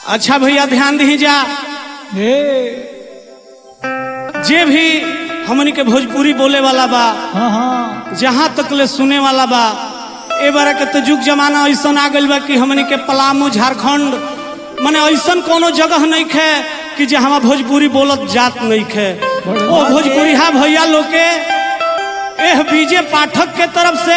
अच्छा भैया ध्यान दीजा हे जे भी हमनी के भोजपुरी बोले वाला बा हाँ हाँ जहाँ तक ले सुने वाला बा ए बार के तो जुग जमाना ऐसा आ गइल बा कि हमनी के पलामू झारखंड माने ऐसा कोनो जगह नहीं खे कि जे हमार भोजपुरी बोलत जात नहीं खे ओ भोजपुरी हा भैया लोग के एह बीजे पाठक के तरफ से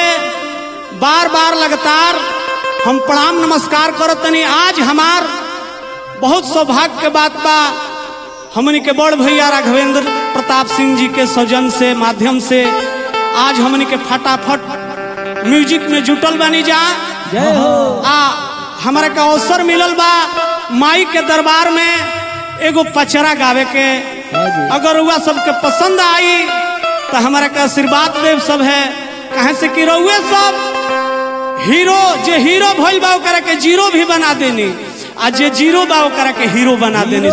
बार बार लगातार हम प्रणाम नमस्कार करत तनी आज हमार बहुत सौभाग्य के बात बा हमनी के बड़ भैया राघवेंद्र प्रताप सिंह जी के सौजन से माध्यम से आज हमनी के फटाफट म्यूजिक में जुटल बानी जा जय हो आ हमारा के अवसर मिलल बा माई के दरबार में एगो पचरा गावे के हाँ जी अगर हुआ सबके पसंद आई तो हमारा के आशीर्वाद देव सब है कहे से कि रउए सब हीरो जे हीरो भइल बा ओकरा के जीरो भी बना देनी आ जे जीरो बा ओकरा के हीरो बना देनी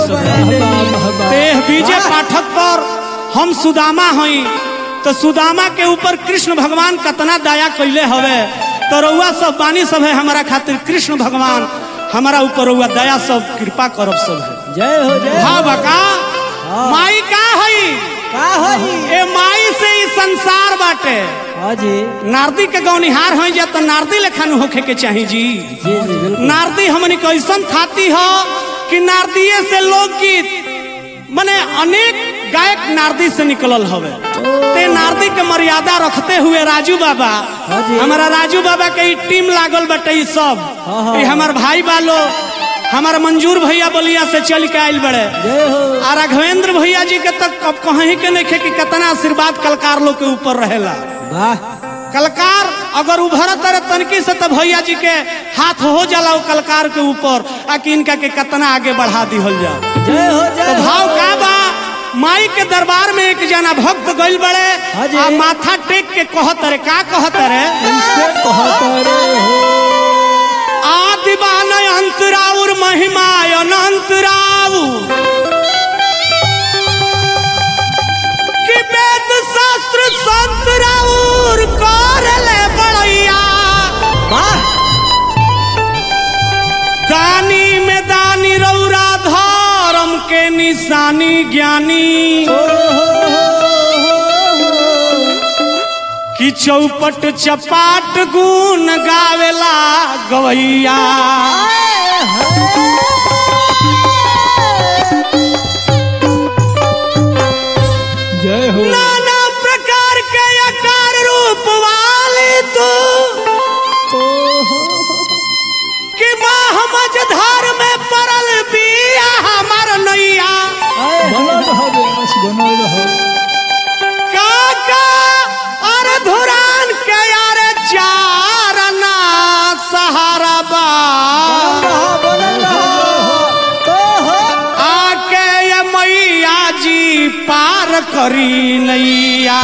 सब तेह बीजे पाठक पर हम सुदामा हई तो सुदामा के ऊपर कृष्ण भगवान कतना दया कैले हवे तो रउआ सब बानी सब है हमारा खातिर कृष्ण भगवान हमारा ऊपर रउआ दया सब कृपा करब सब है जय हो जय हो। हाँ बका माई का हई का होई ए माई से ही संसार बाटे हाँ जी नारदी के गौनिहार हई जा तो नारदी लेखन होखे के चाही जी जी जी बिल्कुल नारदी हमनी कैसन खाती हो कि नारदीय से लोकगीत माने अनेक गायक नारदी से निकलल हवे ते नारदी के मर्यादा रखते हुए राजू बाबा हाँ जी। हमारा राजू बाबा के ई टीम लागल बटे ई सब हाँ, हाँ। ई हमार भाई बालो हमारा मंजूर भैया बलिया से चल के आइल बड़े जय हो आ राघवेंद्र भैया जी के तक अब कहीं के नहीं खे कि कितना आशीर्वाद कलकार लोग के ऊपर रहेला वाह कलकार अगर उभरत रहे तनकी से तो भैया जी के हाथ हो जाला वो कलकार के ऊपर आ कि इनका के कितना आगे बढ़ा दिहल जा जय हो तो जय भाव हो का बा माई के दरबार में एक जना भक्त गइल बड़े हाँ जी। आ माथा टेक के कहत रे का कहत रे इनसे कहत रे हो आदि बानय अंतराउर महिमा अनंत राउ कि वेद शास्त्र संत राउर करले बड़ैया वाह दानी में दानी रौरा धर्म के निशानी ज्ञानी ओ हो हो हो हो कि चौपट चपाट गुण गावेला गवैया जय हो नाना प्रकार के आकार रूप वाले तू ओ हो कि माँ मझधार में पड़ल बिया हमार नैया बनल रहो बेस बनल रहो काका अरे धुरान के यार चारना सहारा बा बनल रहो ओ हो आके ये मैया जी पार करी नैया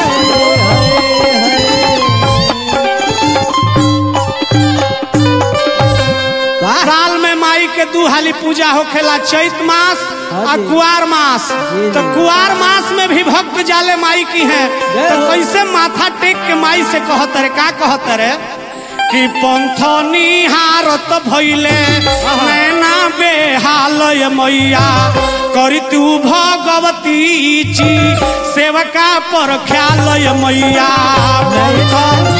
वाह साल में माई के दू हाली पूजा होखेला चैत मास हाँ आ जी। कुआर मास जी, तो जी। कुआर मास में भी भक्त जाले माई की है जय तो हो। कैसे माथा टेक के माई से कहत रे का कहत रे कि पंथनी हारत भइले नैना बेहालय मैया करी तू भगवती जी सेवका पर ख्यालय मैया पंथ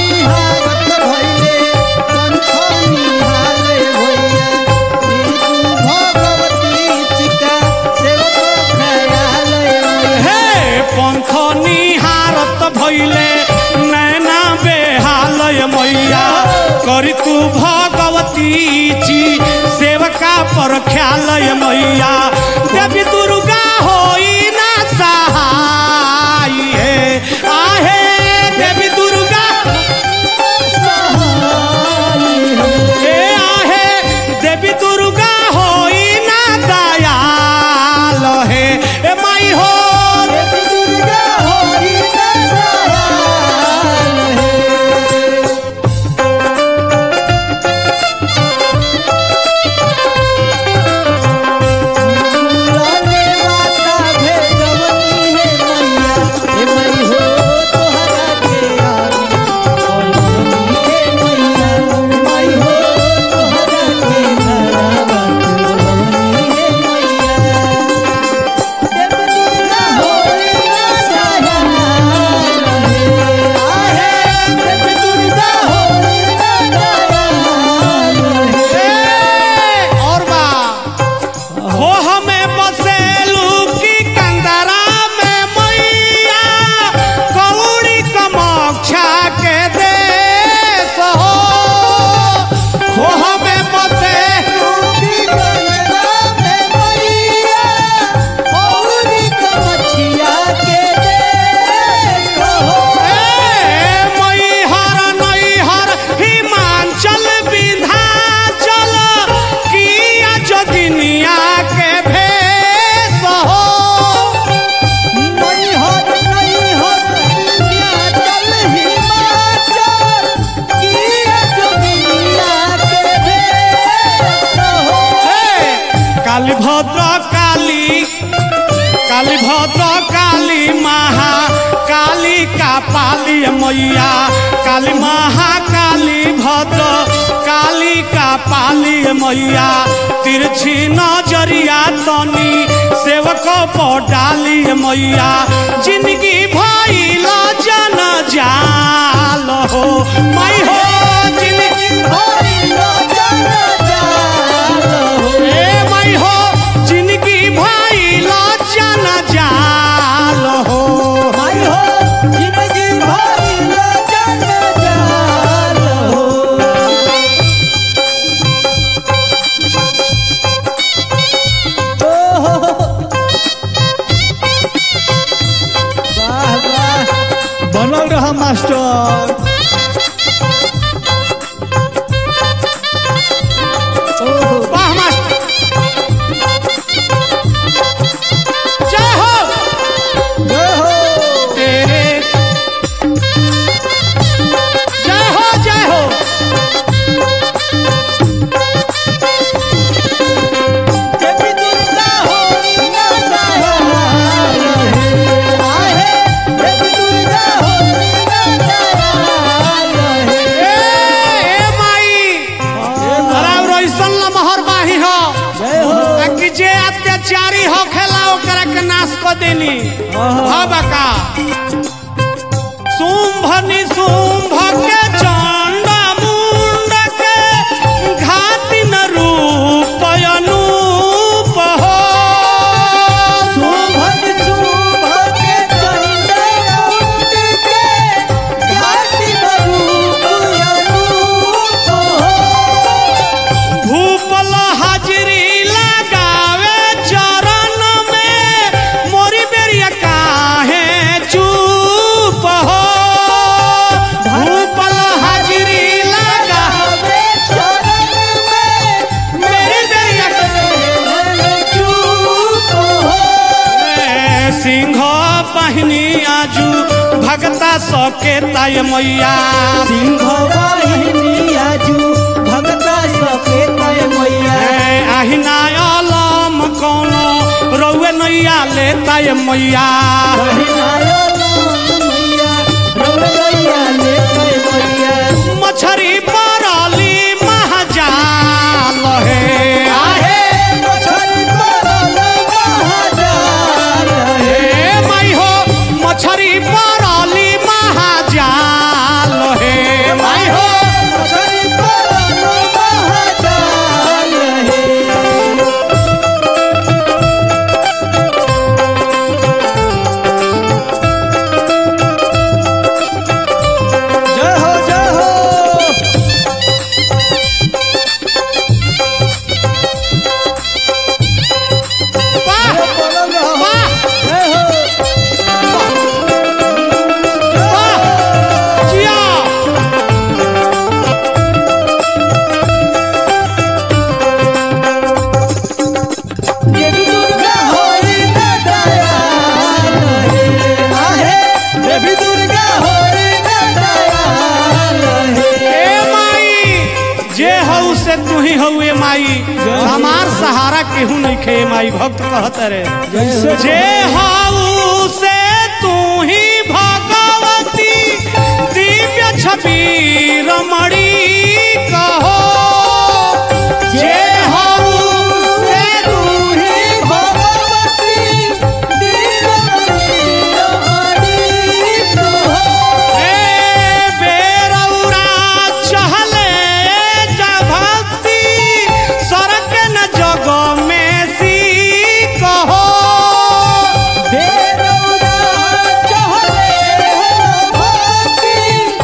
हे पंथ निहारत भइले नैना बेहालय मैया करी तू भगवती जी सेवका पर ख्यालय मैया देवी दुर्गा होई ना सहाय हे आहे देवी दुर्गा हे आहे देवी दुर्गा होई ना दयाल हे ए माई हो माता काली भद्र काली काली भद्र काली महा काली का पाली मैया काली महा काली भद्र काली का पाली मैया तिरछी नजरिया तनी सेवक डाली मैया जिंदगी भइल जन जाल हो माई हो जिंदगी ए माई हो जिंदगी भइल जन जाल हो बनल रहा मास्टर ओहो वाह मास्टर जय हो जय हो तेरे जय हो जय हो देवी दुर्गा हो ना सहाय आहे देवी दुर्गा हो ना सहाय ए ए माई हराव रोइसन लमहर बाही हो जय हो आ कि जे अत्याचारी हो खेला ओकरा के नाश क देनी हब का शुंभ निशुंभ के चंड मुंड के घाति न रूप अनूप हो सुभग सुभग चंडे उठ के घाटी बरूप अरूप हो भूपल हाजिरी लगावे चरण में मोरी बेरिया काहे चुप हो भूपल हाजिरी लगा आवे चरण में मेरी बेरिया चूप हो ए, सिंह पहिनी आजू भगता सके ताय मैया सिंह वाहिनी आजू भगता सके तय मैया ए, आहिना अलम कोनो रउए नैया ले ताय मैया बहिनायो नाम मैया रौरैया ले तय मैया मछरी पराली महाजाल हे आहे मछली परल महाजाल हे हे माई हो मछरी पराली महाजाल हे माई हो मछली परल महाजाल हे जय हो जय हो वाह बोलल रहो वाह जय हो वाह जिया देवी दुर्गा होई ना दयाल हे आहे देवी दुर्गा होई ना दयाल हे ए माई जे हऊ से तू ही हऊ ए माई हमार सहारा केहू नहीं खे माई भक्त कहत रे जैसे जे हऊ से तू ही भगवती दिव्य छवि रमणी कहो जे हऊ से तू ही भगवती दीनमणि रमणी कहो ए बेरौरा चहले जा भक्ति सरक न जग में सी कहो बेरौदा चहले भक्ति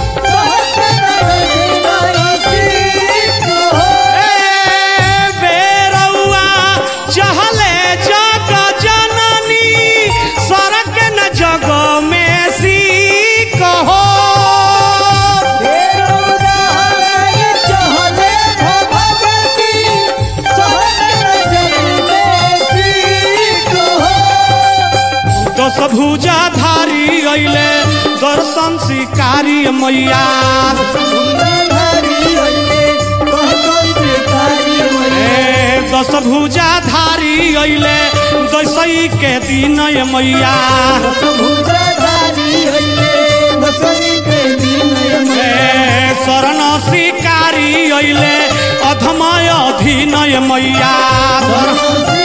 सहस्र नयसी कहो ए बेरौआ चहले जग जननी सरक न जग में सी कहो दस भुजा धारी अइले दर्शन शिकारी मैया ए दस भुजा धारी अइले दसई के दिन ये मैया भुजाधारी हइले दसई के दिन ए शरण शिकारी अइले अधमय अधीन ये मैया शरण- मनोसी